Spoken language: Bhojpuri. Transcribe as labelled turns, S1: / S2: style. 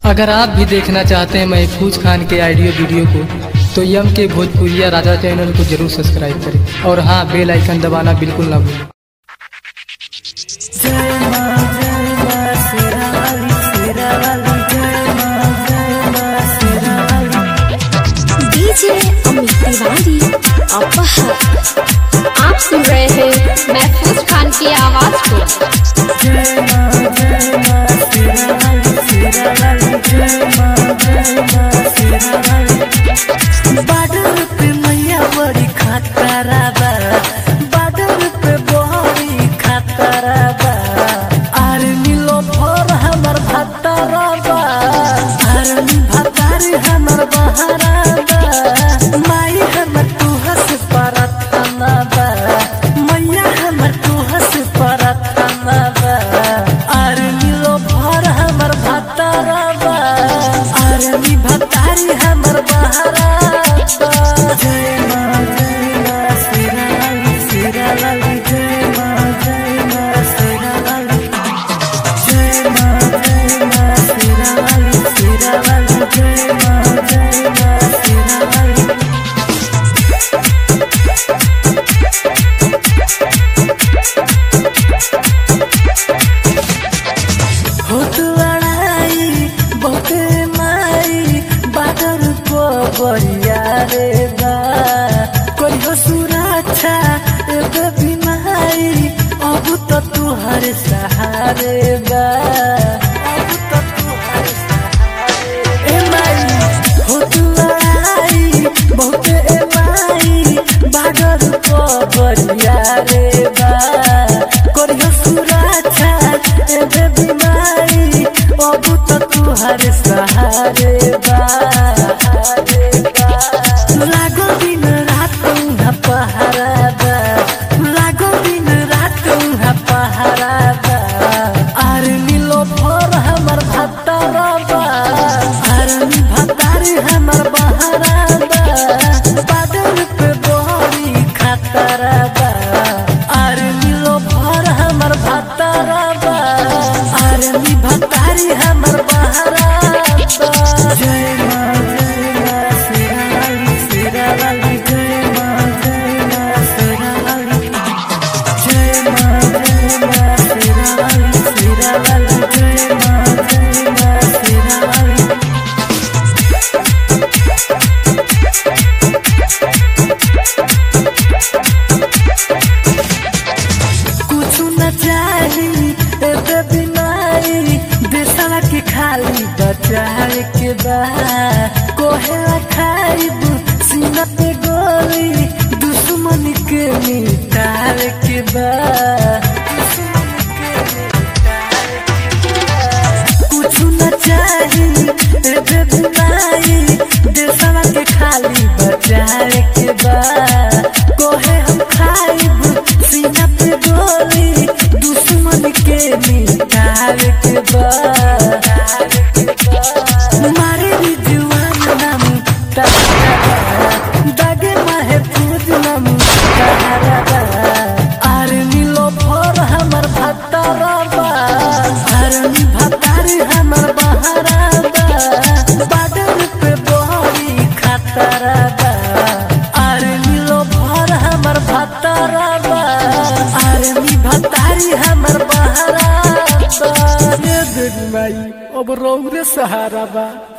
S1: अगर आप भी देखना चाहते हैं महफूज खान के ऑडियो वीडियो को तो यम के भोजपुरिया राजा चैनल को जरूर सब्सक्राइब करें और हाँ बेल आइकन दबाना बिल्कुल ना भूलें
S2: डीजे अमित तिवारी अपहर आप सुन रहे हैं महफूज खान की आवाज को
S3: बाडर पे मैया बड़ी खतरा बा बाडर पे बड़ी खतरा बा आर्मी लो भर हमर भतरा बा आर्मी भतारी हमर बहरा बा माई हमर तू हंस परथना बा मैया हमर तू हंस परथना बा आर्मी लो भर हमर भतरा बा आर्मी भतारी हमर बहरा बा जय मां जय मां सिरा लाली सिरा लाली जय मां जय मां सिरा लाली जय मां जय मां सिरा लाली सिरा लाली जय मां जय मां सिरा लाली होत लड़ाई बहुत माई बादर को बढ़िया रे बा कोई हो सुरक्षा एक बीमारी अब तो तुहर सहारे बा अब तो तुहर सहारे ए माई होत लड़ाई बहुत ए माई बादर को बढ़िया रे बा कोई हो सुरक्षा एक बीमारी अब तो तुहर सहारे बा लागो दिन रात उहाँ पहरा बा लागो दिन रात उहाँ पहरा बा आर्मी लो भर हमर भतरा बा आर्मी भतारी हमर बहरा बा बादल पे बड़ी खतरा बा आर्मी लो भर हमर भतरा बा आर्मी भतारी हमर बहरा बा जय मां जय मां सिरा लाली सिरा लाली जय मां जय मां सिरा लाली जय मां जय मां सिरा लाली सिरा लाली जय मां जय मां सिरा लाली कुछ न चाही एते बीमारी देशवा के खाली बचाए के बा कोहेला खाइब सीना पे गोली दुश्मन के मिटाए के बा दुश्मन के मिटाए के बा। कुछ न चाही एते बीमारी देशवा के खाली बचाए के बा कोहे हम खाइब सीना पे गोली दुश्मन के मिटावे के बा मारे भी जुआन नाम तहरा दागे माहे पूज नाम तहरा आर्मी लो भर हमर भतरा बा आर्मी भतारी हमर बहरा बा बादल पे बड़ी खतरा बा आर्मी लो भर हमर भतरा बा आर्मी भतारी हमर बहरा बा ये देख माई अब रौरे सहारा बा